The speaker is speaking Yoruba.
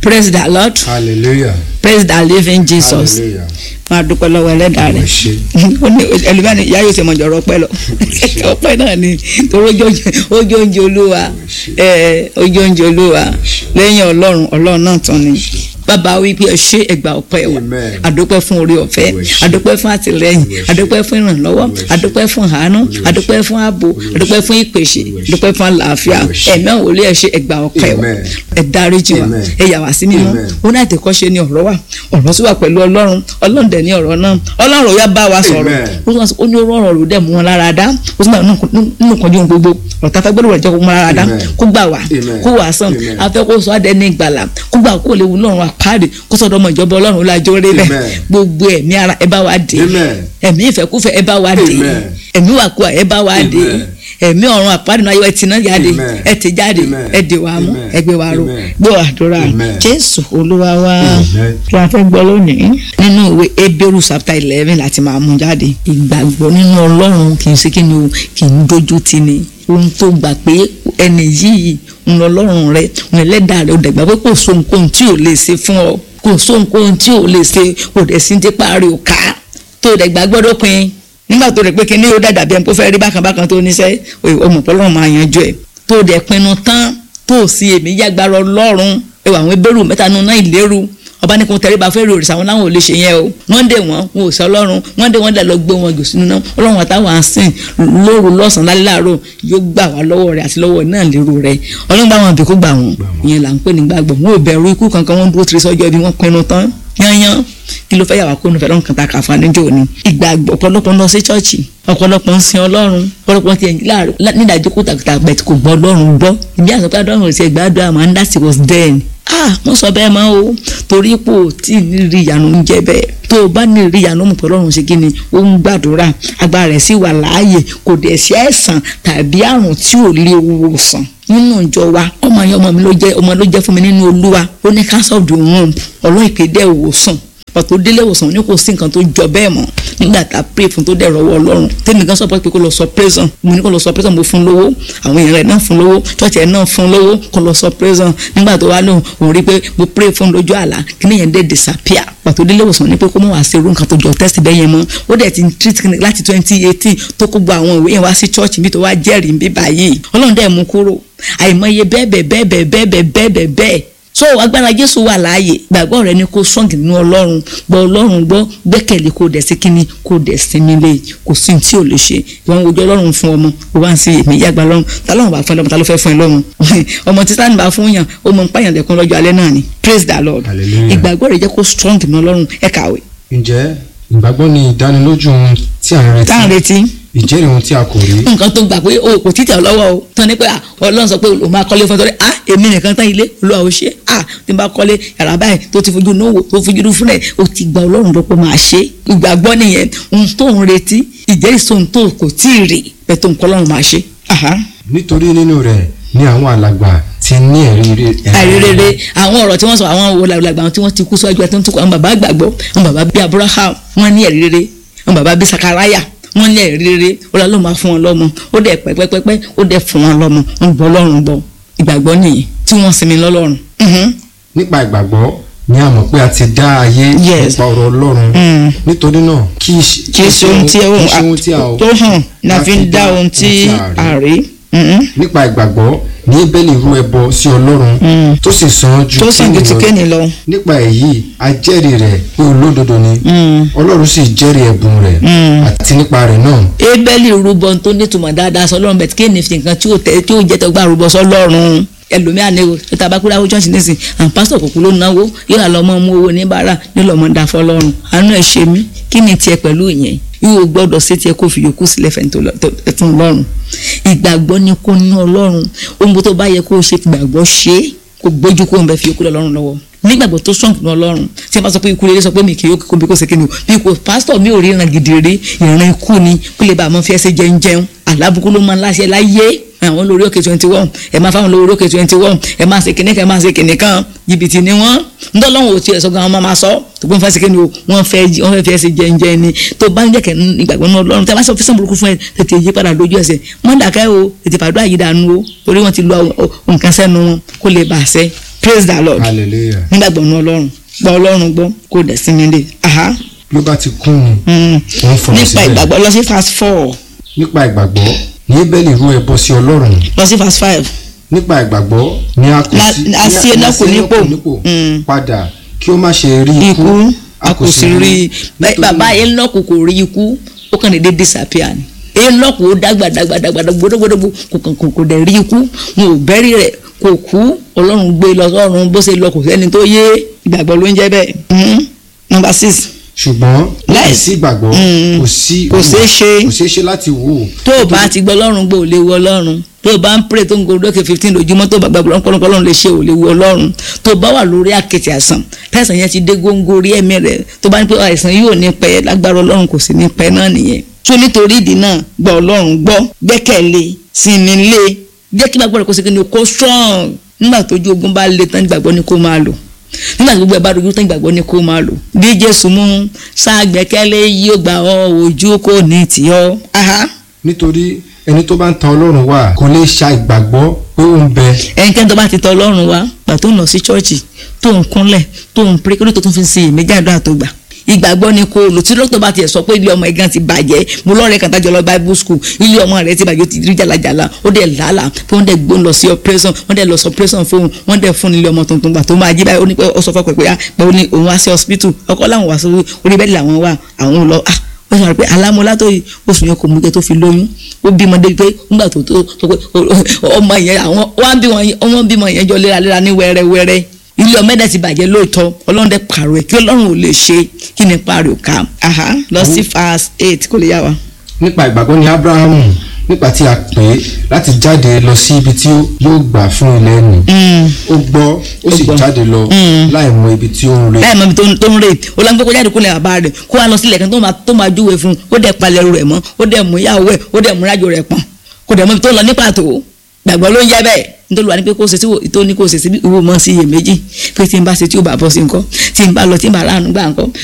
praise the lord hallelujah praise the living jesus hallelujah máa dúpẹ́ lọ́wọ́ ẹlẹ́dàá rẹ̀ ẹ ṣé ó ní ẹlòmíràn ìyá yóò ṣe mọ̀jọ̀ ọ̀pẹ lọ ọpẹ́ náà ni torí ojú oúnjẹ olúwa ẹ, ojú oúnjẹ olúwa lẹ́yìn ọlọ́run ọlọ́run náà tán ni bàbá wípé ẹ ṣé ẹgbà ọpẹ́ wa Amen. àdúpẹ́ fún orí ọ̀fẹ́ Olúwa ẹ ṣé. àdúpẹ́ fún àtìlẹ́yìn Olúwa ẹ ṣé. àdúpẹ́ fún ìrànlọ́wọ́ Olúwa ẹ ṣé. àdúpẹ́ fún àánú Olúwa ẹ ṣé. àdúpẹ́ fún ààbò Olúwa ẹ ṣé. àdúpẹ́ fún ìpèsè Olúwa ẹ ṣé. àdúpẹ́ fún àlàáfíà Olúwa ẹ ṣé. ẹ̀mẹ́ òwòlé ẹ ṣé ẹgbà ọpẹ́ wa Amen. ẹ dáríjì wa Amen. ẹ yà wá sí mímọ́ Amen. ó náà tẹ̀kọ́ ṣe ni ọ̀rọ̀ wa ọ̀rọ̀ sì wà pẹ̀lú ọlọ́run ọlọ́run dẹ̀ ní ọ̀rọ̀ náà ọlọ́run ò yá bá wa sọ̀rọ̀ Amen. ó sọ ó ní ọ̀rọ̀ ọ̀rọ̀ dẹ̀ mú wọn lára dá ó sì máa nínú kan jóun gbogbo ọ̀tá fẹ́ gbọ́dọ̀ rẹ̀ jẹ́ kó mú lára dá Amen. kó gbà wá Amen. kó wà sàn Amen. afẹ́ kó sọ adé ní ìgbàlà kó gbà kó lè wù lọ́run àpáàdé kó sọ̀dọ̀ ọmọ ìjọba ọlọ́run lájọ́ rẹ̀ bẹ́ẹ̀ Amen. gbogbo ẹ̀mí ara ẹ bá wa dé Amen. ẹ̀mí ìfẹ́kúfẹ́ ẹ bá wa dé Amen. ẹ̀mí wàkúwà ẹ bá wa dé Amen. ẹ̀mí ọ̀run àpáàdé náà ayọ̀ ẹ ti náà jáde Amen. ẹ ti jáde Amen. ẹ dè wá mú Amen. ẹ gbé wa ró Amen. gbọ́ àdúrà Amen. jésù olúwa wa Amen. kí a fẹ́ gbọ́ lónìí. nínú ìwé ebéèrú chapter eleven láti máa mú jáde ìgbàgbọ́ nínú ọlọ́run kì í ṣe kí ni o kì í dojú ti ni ohun tó gbà pé ẹni yìí ń lọ lọ́rùn rẹ ń ẹlẹ́dàá rẹ ó dẹ̀gbà pé kò so nǹkan tí ò lè ṣe fún ọ kò so nǹkan tí ò lè ṣe kò dẹ̀ sí ti parí ò ká tó dẹ̀gbà gbọ́dọ̀ pin nígbà tó rẹ̀ pé kí ni yóò dàdà bí ẹni kó fẹ́ rí bákan bákan tó níṣẹ́ ọmọ pẹ́lú máa yanjú ẹ̀ tó dẹ̀ pinnu tán tó sì èmi yàgbára ọlọ́run ẹwà àwọn ebérù mẹ́ta nínú náà ìlérú ọba ní kò tẹríba fẹ́ rí òrìṣà wọn láwọn ò lè ṣe yẹn o wọ́n dé wọn wọn ò sọ ọlọ́run wọ́n dé wọn dẹ̀ lọ gbé wọn jù sínú náà ọlọ́run àtàwọn àsìn lóru lọ́sàn-án lálẹ́ láàárọ̀ yóò gbà wá lọ́wọ́ rẹ̀ àti lọ́wọ́ náà lérò rẹ̀ ọlọ́run bá wọn bì kó gbà wọn ìyẹn là ń pè ní gbàgbọ́ wọn ò bẹ̀rù ikú kankan wọn dúró tiri sọ́jọ́ ibi wọn pinnu tán yányán kí ló fẹ́ yà wá kó nufẹ́ lọ́nkàn kan ta kàfa níjọ́ ni ìgbàgbọ́ ọ̀pọ̀lọpọ̀ ń lọ sí chọ́ọ̀chì ọ̀pọ̀lọpọ̀ ń sin ọlọ́run ọ̀pọ̀lọpọ̀ ti ẹ̀yìn láàrú nídàájú kó tàkùtà bẹ̀t kò gbọ́ ọlọ́run gbọ́ ìbí àsọpẹ́ ọlọ́run ti ẹ̀gbádùn àmọ́ and that was then ah wọ́n sọ bẹ́ẹ̀ mọ́ o torí pò tí ní rí ìyanu ń jẹ́ bẹ́ẹ̀ tó o bá ní rí ìyanu mọ̀ pé ọlọ́run ṣe kí ni ó ń gbàdúrà agbára rẹ̀ sì wà láàyè kò dẹ̀ sí àìsàn tàbí àrùn tí ò lè wò sàn nínú ìjọ wa ọmọ yẹn ọmọ mi ló jẹ́ ọmọ ló jẹ́ fún mi nínú olúwa ó ní cancer of the womb ọlọ́run ìpè dẹ́ ìwòsàn pàtó délé ìwòsàn ní kò sí nǹkan tó jọ bẹ́ẹ̀ mọ́ nígbà tá a pray fún tó dẹ̀ rọwọ́ ọlọ́run tèmi gan sọ pé kó lọ sọ prison mo ní kó lọ sọ prison mo fún lówó àwọn èèyàn rẹ̀ náà fún lówó church ẹ̀ náà fún lówó kó lọ sọ prison nígbà tó wá lóhùn òun rí pé mo pray fún lójú àlá kí ni yẹn dé disappear pàtó délé ìwòsàn ní pé kó mọ̀ wá sí irú nǹkan tó jọ test bẹ́ẹ̀ yẹn mọ́ ó dẹ̀ ti ń treat clinic láti twenty eighteen tó kó gba àwọn ìwé yẹn wá sí church bí tó wá jẹ́rìí bí báyìí ọlọ́run dẹ̀ mú kúrò àìmọye bẹ́ẹ̀ bẹ́ẹ̀ bẹ́ẹ̀ bẹ́ẹ̀ bẹ́ẹ̀ bẹ́ẹ̀ bẹ́ẹ̀ bẹ́ẹ̀ so agbára jésù wà láàyè gbàgbọ́ rẹ ni kó strong nínú ọlọ́run gbọ́ ọlọ́run gbọ́ gbẹ́kẹ̀lé kó dẹ̀ sí kínní kó dẹ̀ sinmi lé kò sí tí ò lè ṣe ìwọ̀n ojú ọlọ́run fún ọmọ ó wá ń sí èmi yàgbá lọ́run ta lọ́run bá fún ẹ lọ́mọ ta ló fẹ́ fún ẹ lọ́mọ ọmọ títà ní bá fún yàn ó mọ ń pààyàn lẹ́kún lọ́jọ́ alẹ́ náà ni praise the lord Hallelujah. ìgbàgbọ́ rẹ jẹ́ kó strong nínú ọlọ́run ẹ kàwé ǹjẹ́ ìgbàgbọ́ ni ìdánilójú ohun tí à ń retí tá à ń retí ìjẹ́rìí ohun tí a kò rí nǹkan tó gbà pé o kò títẹ̀ lọ́wọ́ o tán ni pé à ọlọ́run sọ pé o máa kọ́lé fún ẹ tọ́lẹ̀ ah èmi nìkan tán ilé olúwa ò ṣe ah tí n bá kọ́lé yàrá báyìí tó ti fojú náà wò tó fojú dún fúnlẹ̀ o ti gba ọlọ́run lọ́pọ̀ máa ṣe ìgbàgbọ́ nìyẹn ohun tó ń retí ìjẹ́rìsí ohun tó kò tí ì rí bẹ́ẹ̀ tó ń kọ́ ọlọ́run máa ṣe. Aha. nítorí nínú rẹ̀ ni àwọn alàgbà ti ní ẹ̀rí rere àìrèrè àwọn ọ̀rọ̀ tí wọ́n sọ àwọn wo làgbà àwọn tí wọ́n ti kú síwájú àti tó ń tukọ̀ àwọn bàbá àgbàgbọ́ àwọn bàbá bíi Abraham wọ́n ní ẹ̀rí rere àwọn bàbá bíi Sakaraya wọ́n ní ẹ̀rí rere ó lọ́ ló máa fún wọn lọ́mọ ó dẹ̀ pẹ́pẹ́pẹ́pẹ́ ó dẹ̀ fún wọn lọ́mọ wọ́n gbọ́ lọ́rùn gbọ́ ìgbàgbọ́ nìyí tí wọ́n sinmi lọ́lọ́run. Mhm. nípa ìgbàgbọ́ ni a mọ̀ pé a ti dá ayé Yes. nípa ọ̀rọ̀ Ọlọ́run Mm. nítorí náà kì í ṣe kì í ṣe ohun tí kì í ṣe ohun tí a ò tó hàn la fi ń dá ohun tí a rí Mhm. nípa ìgbàgbọ́ ní Ébélì rú ẹbọ sí Ọlọ́run Mm. tó sì san ju tó sàn ju ti Kéènì lọ. kéènì lọ. nípa èyí a jẹ́rìí rẹ̀ pé olódodo ni Mm. Ọlọ́run sì jẹ́rìí ẹ̀bùn rẹ̀ Mm. àti nípa rẹ̀ náà ebeli rúbọ tó nítumọ̀ dáadáa sọlọ́run bẹ̀tí kéènì fi nǹkan tí ó tẹ tí ó jẹ́ tẹgbà rúbọ sọlọ́run ẹlòmíà ní o ètò abakúrẹ́ àwọn church nísìn àwọn pásítọ̀ kòkó ló náwó yóò hà lọ́mọ mú owó níbàárà yóò lọ́mọ dá fọlọ́run àánú ẹ̀ ṣe mí kí ni tiẹ̀ pẹ̀lú ìyẹn yóò gbọ́dọ̀ sí tiẹ̀ kó fi yòókù sílẹ̀ fẹ̀ntún ọlọ́run ìgbàgbọ́ ni kó ní ọlọ́run ohun tó bá yẹ kó o ṣe ìgbàgbọ́ ṣe é kó gbójú kó o bẹ fi yòókù lọ́rùn lọ́wọ́ nígbàgbọ́ tó strong ní ọlọ́run tí a bá sọ pé ikú rere sọ pé mi kì í kó bí kò ṣe kíni o bí kò pásítọ̀ mi ò rí ìran gidi rí ìran ikú ni kó lè bá àwọn fi ẹsẹ̀ jẹun jẹun àlábùkún ló máa ń láṣẹ láyé àwọn lórí òkè twenty one ẹ máa fáwọn lórí òkè twenty one ẹ máa ṣe kíní kan ẹ máa ṣe kíní kan jìbìtì ni wọ́n ńdọ́lọ́wọ́ ò tiẹ̀ sọ gan àwọn máa sọ tó gbọ́n fẹ́ ṣe kíni o wọ́n fẹ́ wọ́n fẹ́ fi ẹsẹ̀ jẹun jẹun ni tó bá ń jẹ́ kẹ́ ìgbàgbọ́ náà ọlọ́run tí a bá sọ físàn burúkú fún ẹ tètè yí padà lójú ẹsẹ̀ mọ́ dàkẹ́ o tètè fàdúrà yìí dànù o torí wọ́n ti lu nǹkan sẹ́nu wọn kó lè bà á sẹ́ praise the lord hallelujah nígbàgbọ́ ní ọlọ́run gbọ́ ọlọ́run gbọ́ kó dẹ̀ sinmi lé aha bí ó bá ti kún ni mm. òun fọ̀rọ̀ nípa síbẹ̀ ìgbàgbọ́ lọ sí verse four nípa ìgbàgbọ́ ní Ébẹ́lì rú ẹbọ sí Ọlọ́run lọ sí verse five nípa ìgbàgbọ́ ní a kò La- sí a sí ní Énọ́kù sí nípò. nípò Mm. padà kí ó má ṣe rí ikú a kò sì rí i nítorí- bàbá Énọ́kù kò rí ikú ó kàn déédéé disappear ni Énọ́kù ó dàgbà dàgbà dàgbà gbódógbódógbó kò kàn kò kò dẹ̀ rí ikú wọn ò bẹ́rí rẹ̀ kò kú ọlọ́run gbé lọ sọ́run bó ṣe lọ kò sẹ́ni tó yé ìgbàgbọ́ ló ń jẹ́ bẹ́ẹ̀. Mhm. number six ṣùgbọ́n Láì- láìsí ìgbàgbọ́ Mm. kò sí Kò ṣeé ṣe. kò ṣeé ṣe láti wò ó tó o bá ti gbọ́ ọlọ́run gbọ́ ò lè wo ọlọ́run tó o bá ń pray tó ń go lókè fifteen lójúmọ́ tó o bá gbàgbọ́ ọlọ́run ọlọ́run lè ṣe ò lè wo ọlọ́run tó o bá wà lórí àkẹ́tì àìsàn tẹ̀sán yẹn ti dé góńgó orí ẹ̀mí rẹ̀ tó o bá ní pé àìsàn yóò ní pẹ́ lágbára ọlọ́run kò sì ní pẹ́ náà nìyẹn tó nítorí ìdí náà gbọ́ ọlọ́run gbọ́ gbẹ́kẹ̀lé sinmi lé jẹ́ kí gbàgbọ́ rẹ̀ kó ṣe kí ni kó strong nígbà tójú ogun bá le tán gbàgbọ́ ni kó máa lò nígbà tó gbogbo ẹ̀ bá dojú tán gbàgbọ́ ni kó máa lò bí Jésù mú sáàgbẹ́kẹ́lé yóò gbà ọ́ ojú kò ní tì ọ́. Aha nítorí ẹni tó bá ń tan Ọlọ́run wá kò lè ṣa ìgbàgbọ́ pé ó ń bẹ ẹnikẹ́ni tó bá ti tọ ọlọ́run wá gbà tó ń lọ sí chọ́ọ̀chì tó ń kúnlẹ̀ tó ń pray kí ló tó tún fi ń ṣe èméjì àdúrà tó gbà ìgbàgbọ́ ni kò lò tí dókítà bá tiẹ̀ sọ pé ilé ọmọ ẹ̀gán ti bàjẹ́ mo lọ́ọ̀rẹ́ kan tájọ lọ bible school ilé ọmọ rẹ̀ ti bàjẹ́ ó ti rí jàlàjàlà ó dẹ̀ làálàá pé wọ́n dẹ̀ gbó lọ sí operation wọ́n dẹ̀ lọ sí operation fóun wọ́n dẹ̀ fún ilé ọmọ tuntun gbà tó máa jí báyìí ó ní pé ó sọ fọ́ pé pé ó ní òun wá sí hospital ọkọ láwọn wá sí orí bẹ́ẹ̀ làwọn wà àwọn ò lọ ah ó sọ pé alámúlá tó oṣù yẹn kò mú kẹ tó fi lóyún ó bímọ débi pé nígbà tó tó tó pé ọmọ yẹn àwọn wá bí wọn ọmọ bímọ yẹn jọ léraléra ní wẹ́rẹ́wẹ́rẹ́ ilé ọmọ ẹ̀dá ti bàjẹ́ lóòótọ́ ọlọ́run dẹ̀ pààrọ̀ ẹ̀ kí ọlọ́run ò lè ṣe kí ni pààrọ̀ ká aha lọ sí verse eight kó lè yá wa. nípa ìgbàgbọ́ ní Ábúráhámù nípa tí a pè é láti jáde lọ sí ibi tí yóò gbà fún ilẹ̀ nì ó gbọ́ ó sì gbọ́. jáde lọ láì mọ ibi tí ó ń re láì mọ ibi tó ń- tó ń rè ó lọ ń gbé kó jáde kó lè bàbá rẹ̀ kó wá lọ sílẹ̀ kan tó máa tó máa júwe fún un ó dẹ̀ palẹ̀ rẹ̀ mọ́ ó dẹ̀ mú ìyàwó ẹ̀ ó dẹ̀ mú rájò rẹ̀ pọ̀n kó dẹ̀ mọ ibi tó ń lọ ní pàtó gbàgbọ́ ló ń jẹ́ bẹ́ẹ̀ nítorí wà ní pé kó ṣe tí wò- tó ní kó ṣe sí bí ìwò mọ́ sí iyèméjì pé tí n bá ṣe tí ò bá bọ́ sí nǹkan tí n bá lọ tí n bá ránu gbà nǹkan